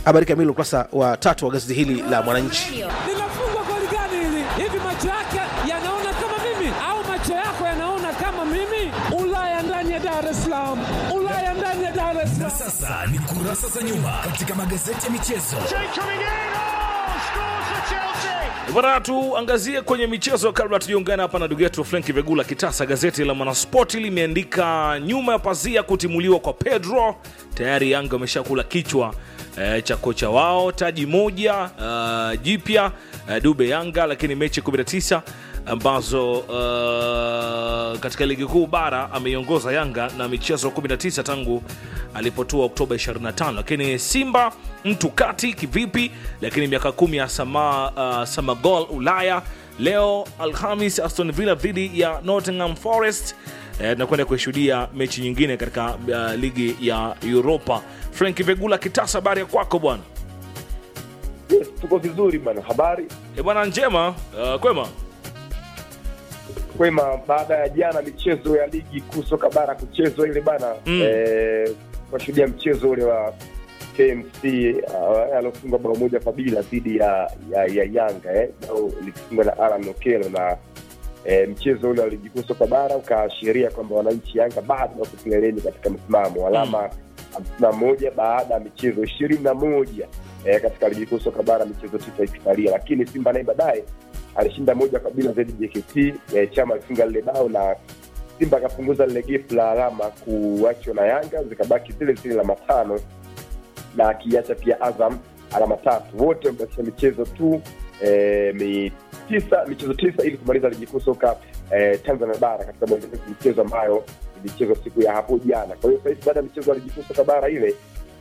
Habari kamili ukurasa wa tatu wa gazeti hili la Mwananchi. linafungwa goli gani hili? Hivi macho yake yanaona kama mimi au macho yako yanaona kama mimi? Ulaya ndani ya Dar es Salaam, Ulaya ndani ya Dar es Na Salaam. sasa ni kurasa za nyuma katika magazeti ya michezo. Bwana, tuangazie kwenye michezo kabla tujiungana hapa na ndugu yetu Frank Vegula Kitasa. Gazeti la Mwanaspoti limeandika nyuma ya pazia kutimuliwa kwa Pedro, tayari Yanga wameshakula kichwa eh, cha kocha wao, taji moja uh, jipya uh, Dube Yanga, lakini mechi 19 ambazo uh, katika ligi kuu bara ameiongoza Yanga na michezo 19 tangu alipotua Oktoba 25, lakini Simba mtu kati kivipi? Lakini miaka kumi ya sama, uh, Samagol Ulaya leo Alhamis, Aston Villa dhidi ya Nottingham Forest. Eh, tunakwenda kuishuhudia mechi nyingine katika uh, ligi ya Europa. Frank Vegula Kitasa, habari ya kwako bwana? Yes, tuko vizuri bana. Habari E bwana, njema uh, kwema kwema. Baada ya jana michezo ya ligi kuu soka bara kuchezwa ile bana Mm. eh, tunashuhudia mchezo ule wa KMC uh, aliofungwa bao moja kwa bila dhidi ya, ya, ya Yanga eh, bao likifungwa na Alan Okello na eh, mchezo ule wa ligi kuu soka bara ukaashiria kwamba wananchi Yanga bado wako kileleni katika msimamo alama hamsini na moja baada ya michezo ishirini na moja eh, katika ligi kuu soka bara michezo tisa ikisalia, lakini Simba naye baadaye alishinda moja kwa bila dhidi ya JKT. Eh, Chama alifunga lile bao na Simba akapunguza lile gepu la alama kuachwa na Yanga, zikabaki zile zile alama tano na akiacha pia Azam alama tatu, wote wamebakisha michezo tu eh, mi tisa michezo tisa ili kumaliza ligi kuu soka eh, Tanzania bara katika mwendelezo wa michezo ambayo ilichezwa siku ya hapo jana. Kwa hiyo sasa hivi baada ya michezo ya ligi kuu soka bara ile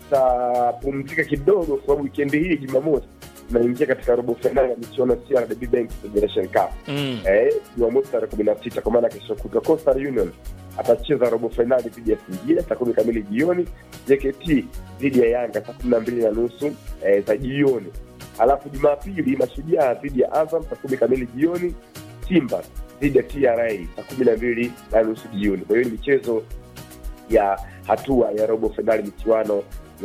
tutapumzika kidogo, kwa sababu wikendi hii Jumamosi tunaingia katika robo fainali ya michuano ya CRDB Bank Federation Cup mm. eh, Jumamosi tarehe kumi na sita kwa maana kesho kutwa Coastal Union atacheza robo fainali dhidi ya Singida saa kumi kamili jioni, JKT dhidi ya Yanga saa kumi na mbili na nusu eh, za jioni. Alafu Jumapili Mashujaa dhidi ya Azam saa kumi kamili jioni, Simba dhidi ya TRA saa kumi na mbili na nusu jioni. Kwa hiyo ni michezo ya hatua ya robo fainali michuano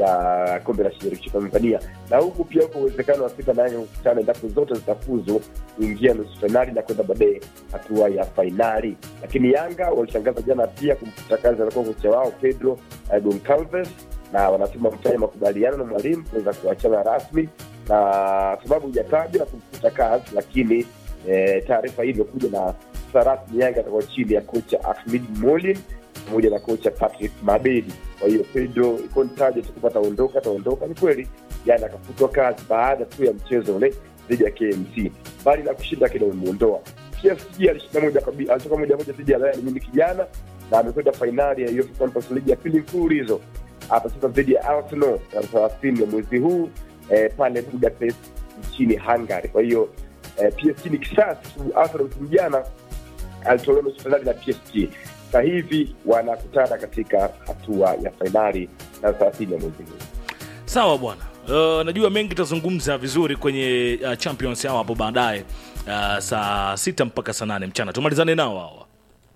ya kombe la shirikisho Tanzania, na huku pia uko uwezekano wa Simba na Yanga kukutana endapo zote zitafuzu kuingia nusu fainali na kwenda baadaye hatua ya fainali. Lakini Yanga walitangaza jana pia kumfuta kazi alikuwa kocha wao Pedro uh, Goncalves, na wanasema wamefanya makubaliano na mwalimu kuweza kuachana rasmi, na sababu hujatajwa na kumfuta kazi, lakini eh, taarifa hii imekuja na sasa rasmi Yanga atakuwa chini ya kocha Ahmed Molin pamoja na kocha Patrick Mabedi. Kwa hiyo Pedro iko nitaje tu kupata ondoka ataondoka. Ni kweli jana akafutwa kazi baada tu ya mchezo ule dhidi ya KMC, bali na kushinda kile umeondoa. PSG alishinda moja kwa bila, alitoka moja moja dhidi ya Bayern Munich jana na amekwenda fainali ya UEFA Conference League ya pili mfululizo. Atacheza dhidi ya Arsenal tarehe thelathini ya mwezi huu eh, pale Budapest nchini Hungary. Kwa hiyo eh, PSG ni kisasi tu. Arsenal msimu jana alitolewa nusu fainali na PSG sasa hivi wanakutana katika hatua ya fainali na thelathini ya mwezi huu. Sawa bwana. Uh, najua mengi tutazungumza vizuri kwenye uh, Champions hao hapo baadaye uh, saa sita mpaka saa nane mchana tumalizane nao hawa.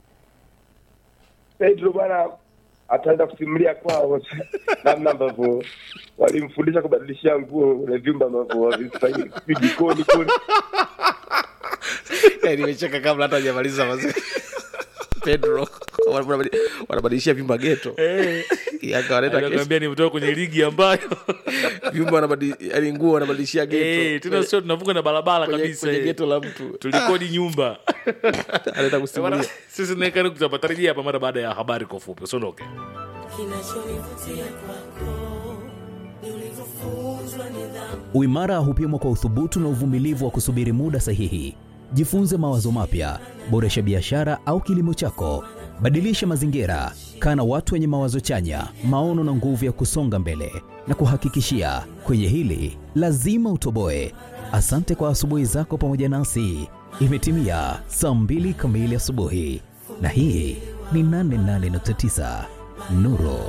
Pedro bwana ataenda kusimulia kwao namna ambavyo walimfundisha kubadilishia nguo kwenye vyumba ambavyo havistahili, sijui jikoni kule. nimecheka kabla hata hajamaliza mazee pedro wanabadi- wanabadilishia vyumba geto Yanga wanaenda kesi. Nakwambia ni kutoka kwenye ligi ambayo vyumba wanabadi- yaani nguo wanabadilishia eh, geto tena sio tunavuka na barabara kwenye, kabisa. kwenye eh. geto la mtu Tulikodi nyumba. anaenda Bwana, kusimulia Sisi naekani kutapatarajia hapa mara baada ya habari kwa ufupi. Usiondoke. Kinachonivutia kwako ni ulivyofunzwa nidhamu. Uimara hupimwa kwa uthubutu na uvumilivu wa kusubiri muda sahihi. Jifunze mawazo mapya, boresha biashara au kilimo chako, badilisha mazingira, kaa na watu wenye mawazo chanya, maono na nguvu ya kusonga mbele. Na kuhakikishia kwenye hili lazima utoboe. Asante kwa asubuhi zako pamoja nasi. Imetimia saa mbili kamili asubuhi, na hii ni 88.9 Nuru